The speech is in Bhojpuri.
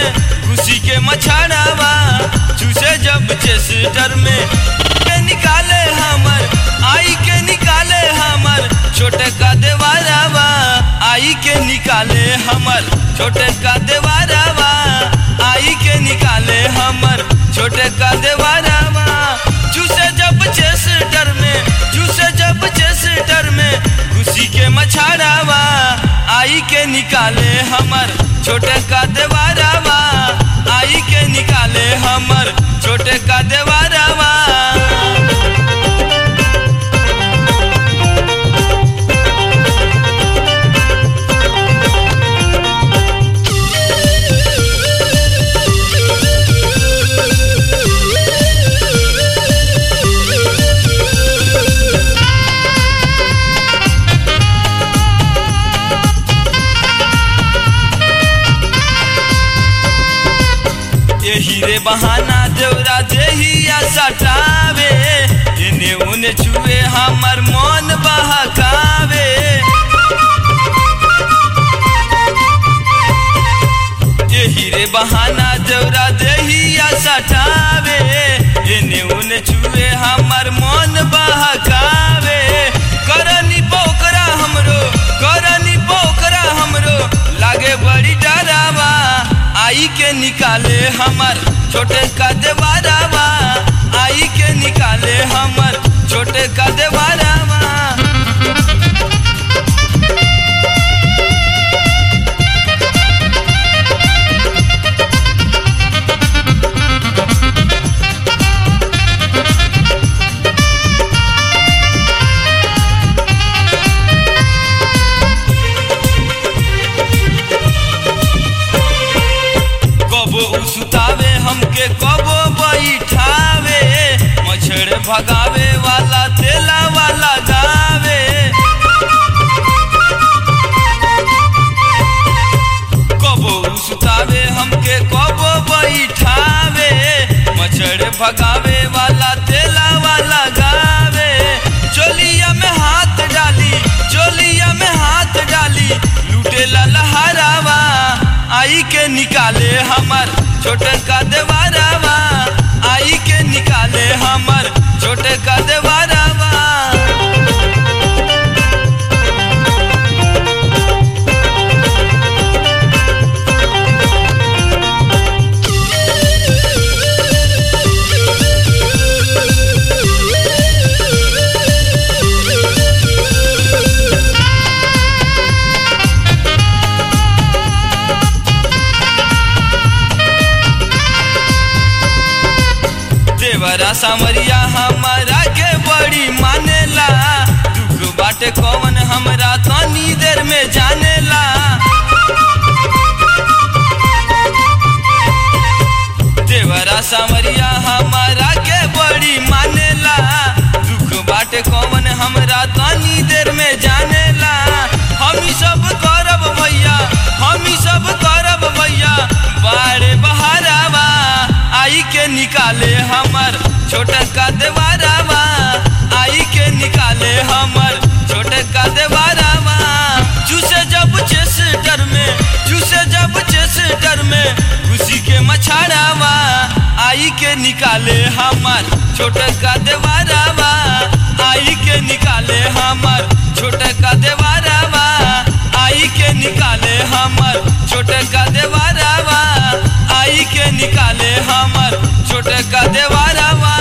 में खुशी के मछाड़ावा चूसे जब चेस्टर में के निकाले हमर आई के निकाले हमर छोटे का देवारावा आई के निकाले हमर छोटे का देवारावा आई के निकाले हमर छोटे का देवारावा चूसे जब चेस्टर में चूसे जब चेस्टर में खुशी के मछाड़ावा आई के निकाले हमर छोटे का देवारावा आई के निकाले हमर छोटे का देवारावा यही रे बहाना देवरा देहिया सटावे इने उने छुए हमर मन बहकावे यही रे बहाना देवरा देहिया सटावे इने उने छुए हमर मन बहकावे करनी पोकरा हमरो करनी पोकरा हमरो लागे बड़ी डरावा आई के निकाले हमर छोटे का देवारावा आई के निकाले हमर छोटे का देवारावा कबो उसुतावे हमके कबो बैठावे मछड़ भगावे वाला तेला वाला गावे कबो उसुतावे हमके कबो बैठावे मछड़ भगावे वाला तेला वाला गावे चोलिया में हाथ डाली चोलिया में हाथ डाली लूटे ला लहरावा आई के निकाले हमर छोटे का देवारावा आई के निकाले हमर छोटे का देवारावा देवरा सामरिया हमारा के बड़ी मानेला दुख बाटे कौन हमरा तनी देर में जानेला देवरा सामरिया हमारा के बड़ी मानेला दुख बाटे कौन हमरा तनी देर में जानेला हम ही सब करब भैया हम ही सब करब भैया बारे बहारावा आई के निकाले हमर छोटे का देवारावा आई के निकाले हमर छोटे का देवारावा चूसे जब चेस्टर में चूसे जब चेस्टर में खुशी के मछाड़ावा आई के निकाले हमर छोटे का देवारावा आई के निकाले हमर छोटे का देवारावा आई के निकाले हमर छोटे का देवारावा आई के निकाले हमर छोटे का देवारावा